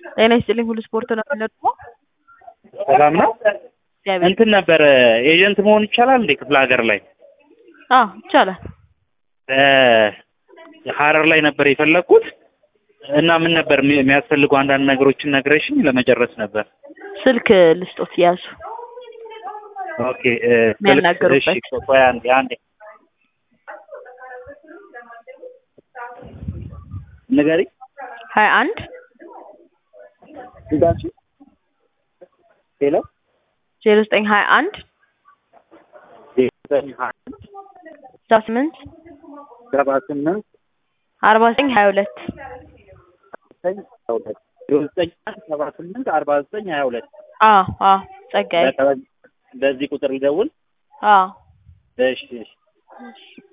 ጤና ይስጥልኝ ሁሉ ስፖርት ነው የምንለው። ሰላም ነው። እግዚአብሔር እንትን ነበር ኤጀንት መሆን ይቻላል እንዴ ክፍለ ሀገር ላይ? አዎ ይቻላል። ሀረር ላይ ነበር የፈለግኩት እና ምን ነበር የሚ- የሚያስፈልጉ አንዳንድ ነገሮችን ነግረሽኝ ለመጨረስ ነበር። ስልክ ልስጦት ያዙ። ኦኬ እ፣ የሚያናገሩበት። እሺ፣ ቆይ አንዴ አንዴ ንገሪ ሀያ አንድ እንዳልሽ ሄሎ ዜሮ ዘጠኝ ሀያ አንድ ዘጠኝ ሀያ ስልሳ ስምንት ሰባ ስምንት አርባ ዘጠኝ ሀያ ሁለት ዘጠኝ ሀያ ሁለት ዜሮ ዘጠኝ አንድ ሰባ ስምንት አርባ ዘጠኝ ሀያ ሁለት አዎ አዎ ጸጋዬ በዚህ ቁጥር ልደውል? አዎ እሺ እሺ